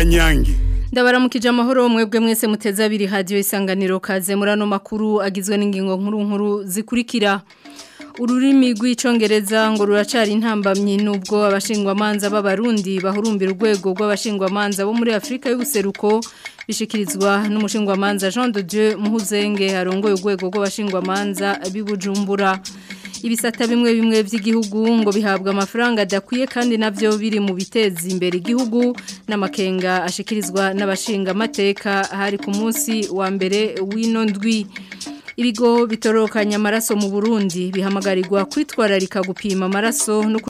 inyange ndabaramukije amahoro mwebwe mwese muteze abiri hadiyo isanganiro kaze muri ano makuru agizwe n'ingingo nkuru nkuru zikurikira ururimi rw'icongereza ngo ruracari intambamyi nubwo abashingwamanza b'abarundi bahurumbira urwego rw'abashingwamanza bo muri Afrika y'ubuseruko bishikirizwa n'umushingwamanza Jean de Dieu Muhuzenge arongoye urwego rw'abashingwamanza bibujumbura ibisata bimwe bimwe by'igihugu ngo bihabwa amafaranga adakwiye kandi navyo biri mu biteza imbere igihugu n'amakenga ashikirizwa n'abashinga amateka hari ku munsi wa mbere w'ino ndwi ibigo bitorokanya amaraso mu Burundi bihamagarirwa kwitwararika gupima amaraso no